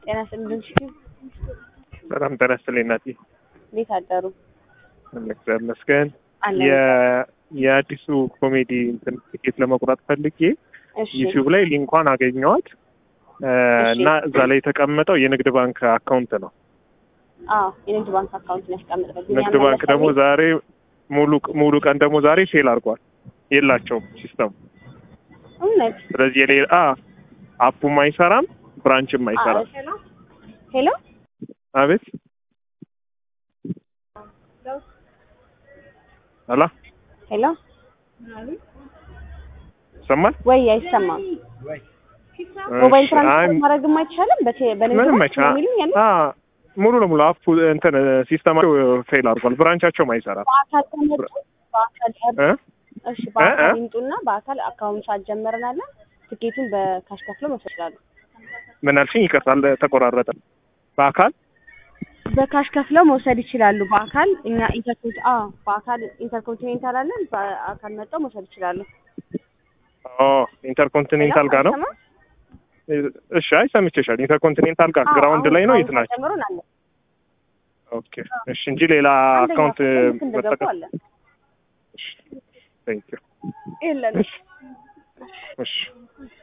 ጤና ይስጥልኝ። በጣም ጤና ይስጥልኝ እናቴ። እንዴት አደሩ? እግዚአብሔር ይመስገን። አለ የ- የአዲሱ ኮሜዲ እንትን ትኬት ለመቁረጥ ፈልጌ እሺ ዩቲዩብ ላይ ሊንኳን አገኘዋት እ፣ እሺ። እና እዛ ላይ የተቀመጠው የንግድ ባንክ አካውንት ነው። አዎ የንግድ ባንክ አካውንት ነው ያስቀምጥበት። ንግድ ባንክ ደግሞ ዛሬ ሙሉ ሙሉ ቀን ደግሞ ዛሬ ፌል አድርጓል። የላቸውም ሲስተሙ። እውነት ስለዚህ የሌላ አ አፑም አይሰራም ብራንችም አይሰራም። ሄሎ አቤት አላ ሄሎ ይሰማል? ወይ አይሰማም። ሞባይል እሺ፣ ትራንስፈር አይ፣ ማድረግም አይቻልም። በቴ- በንግድ ምንም ባንክ አይቻ ነው የሚሉኝ ያለ አ ሙሉ ለሙሉ አፑ እንትን ሲስተማቸው ፌል አድርጓል። ብራንቻቸውም አይሰራም። በአካል ተመጡ በአካል እ? እሺ በአካል እ? ይምጡና በአካል አካውንት አጀመርናለን። ትኬቱን በካሽ ከፍለው መውሰድ ይችላሉ። ምን አልሽኝ? ይቅርታል ተቆራረጠ። በአካል በካሽ ከፍለው መውሰድ ይችላሉ። በአካል እኛ ኢንተርኮንት አ በአካል ኢንተርኮንቲኔንታል አለን። በአካል መጥተው መውሰድ ይችላሉ። ኦ ኢንተርኮንቲኔንታል ጋር ነው። አይሰማም? እሺ፣ አይ ሰምቼሻል። ኢንተርኮንቲኔንታል ጋር አዎ፣ ግራውንድ አሁን ላይ ነው። የት አካውንት ናቸው? ጨምሮን አለ። ኦኬ፣ እሺ እንጂ ሌላ አንደኛ አካውንት ክፍል ልክ እንደገቡ መጠቀም አለ። ቴንክ ዩ የለን እሺ